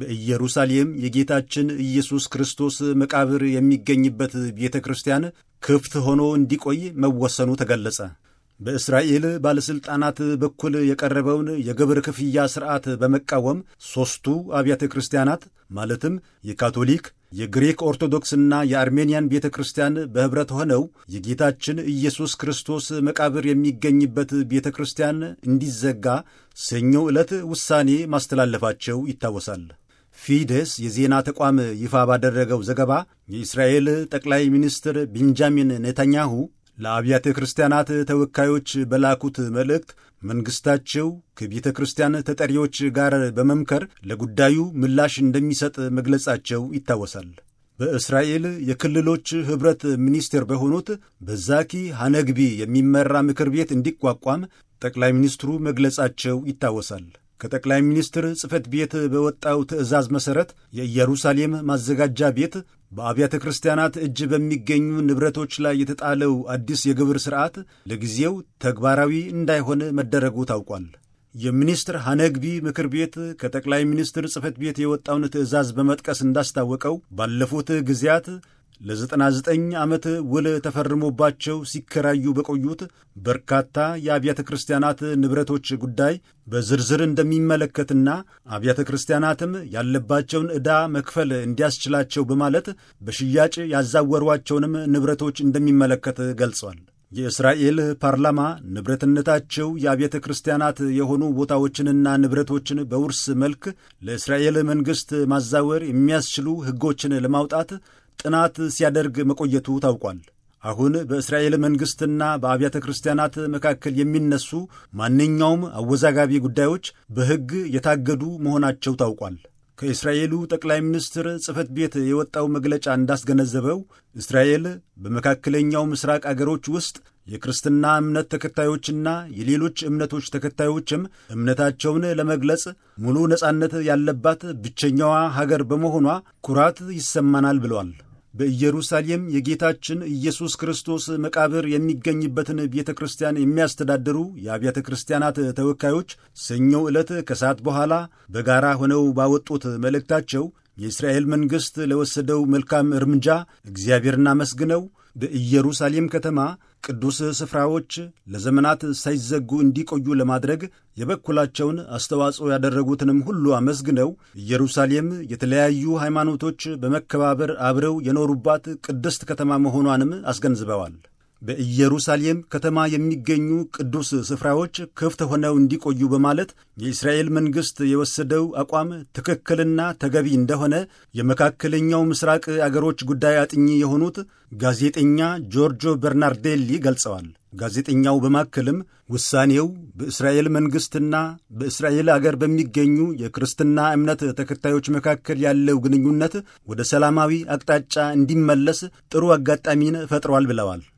በኢየሩሳሌም የጌታችን ኢየሱስ ክርስቶስ መቃብር የሚገኝበት ቤተ ክርስቲያን ክፍት ሆኖ እንዲቆይ መወሰኑ ተገለጸ። በእስራኤል ባለሥልጣናት በኩል የቀረበውን የግብር ክፍያ ሥርዓት በመቃወም ሦስቱ አብያተ ክርስቲያናት ማለትም የካቶሊክ፣ የግሪክ ኦርቶዶክስና የአርሜንያን ቤተ ክርስቲያን በኅብረት ሆነው የጌታችን ኢየሱስ ክርስቶስ መቃብር የሚገኝበት ቤተ ክርስቲያን እንዲዘጋ ሰኞ ዕለት ውሳኔ ማስተላለፋቸው ይታወሳል። ፊደስ የዜና ተቋም ይፋ ባደረገው ዘገባ የእስራኤል ጠቅላይ ሚኒስትር ቤንጃሚን ኔታንያሁ ለአብያተ ክርስቲያናት ተወካዮች በላኩት መልእክት መንግሥታቸው ከቤተ ክርስቲያን ተጠሪዎች ጋር በመምከር ለጉዳዩ ምላሽ እንደሚሰጥ መግለጻቸው ይታወሳል። በእስራኤል የክልሎች ኅብረት ሚኒስቴር በሆኑት በዛኪ ሐነግቢ የሚመራ ምክር ቤት እንዲቋቋም ጠቅላይ ሚኒስትሩ መግለጻቸው ይታወሳል። ከጠቅላይ ሚኒስትር ጽሕፈት ቤት በወጣው ትዕዛዝ መሠረት የኢየሩሳሌም ማዘጋጃ ቤት በአብያተ ክርስቲያናት እጅ በሚገኙ ንብረቶች ላይ የተጣለው አዲስ የግብር ሥርዓት ለጊዜው ተግባራዊ እንዳይሆን መደረጉ ታውቋል። የሚኒስትር ሐነግቢ ምክር ቤት ከጠቅላይ ሚኒስትር ጽሕፈት ቤት የወጣውን ትዕዛዝ በመጥቀስ እንዳስታወቀው ባለፉት ጊዜያት ለ99 ዓመት ውል ተፈርሞባቸው ሲከራዩ በቆዩት በርካታ የአብያተ ክርስቲያናት ንብረቶች ጉዳይ በዝርዝር እንደሚመለከትና አብያተ ክርስቲያናትም ያለባቸውን ዕዳ መክፈል እንዲያስችላቸው በማለት በሽያጭ ያዛወሯቸውንም ንብረቶች እንደሚመለከት ገልጿል። የእስራኤል ፓርላማ ንብረትነታቸው የአብያተ ክርስቲያናት የሆኑ ቦታዎችንና ንብረቶችን በውርስ መልክ ለእስራኤል መንግሥት ማዛወር የሚያስችሉ ሕጎችን ለማውጣት ጥናት ሲያደርግ መቆየቱ ታውቋል። አሁን በእስራኤል መንግሥትና በአብያተ ክርስቲያናት መካከል የሚነሱ ማንኛውም አወዛጋቢ ጉዳዮች በሕግ የታገዱ መሆናቸው ታውቋል። ከእስራኤሉ ጠቅላይ ሚኒስትር ጽሕፈት ቤት የወጣው መግለጫ እንዳስገነዘበው እስራኤል በመካከለኛው ምስራቅ አገሮች ውስጥ የክርስትና እምነት ተከታዮችና የሌሎች እምነቶች ተከታዮችም እምነታቸውን ለመግለጽ ሙሉ ነጻነት ያለባት ብቸኛዋ ሀገር በመሆኗ ኩራት ይሰማናል ብለዋል። በኢየሩሳሌም የጌታችን ኢየሱስ ክርስቶስ መቃብር የሚገኝበትን ቤተ ክርስቲያን የሚያስተዳድሩ የአብያተ ክርስቲያናት ተወካዮች ሰኞ ዕለት ከሰዓት በኋላ በጋራ ሆነው ባወጡት መልእክታቸው የእስራኤል መንግሥት ለወሰደው መልካም እርምጃ እግዚአብሔርን አመስግነው በኢየሩሳሌም ከተማ ቅዱስ ስፍራዎች ለዘመናት ሳይዘጉ እንዲቆዩ ለማድረግ የበኩላቸውን አስተዋጽኦ ያደረጉትንም ሁሉ አመስግነው ኢየሩሳሌም የተለያዩ ሃይማኖቶች በመከባበር አብረው የኖሩባት ቅድስት ከተማ መሆኗንም አስገንዝበዋል። በኢየሩሳሌም ከተማ የሚገኙ ቅዱስ ስፍራዎች ክፍት ሆነው እንዲቆዩ በማለት የእስራኤል መንግሥት የወሰደው አቋም ትክክልና ተገቢ እንደሆነ የመካከለኛው ምስራቅ አገሮች ጉዳይ አጥኚ የሆኑት ጋዜጠኛ ጆርጆ በርናርዴሊ ገልጸዋል። ጋዜጠኛው በማከልም ውሳኔው በእስራኤል መንግሥትና በእስራኤል አገር በሚገኙ የክርስትና እምነት ተከታዮች መካከል ያለው ግንኙነት ወደ ሰላማዊ አቅጣጫ እንዲመለስ ጥሩ አጋጣሚን ፈጥሯል ብለዋል።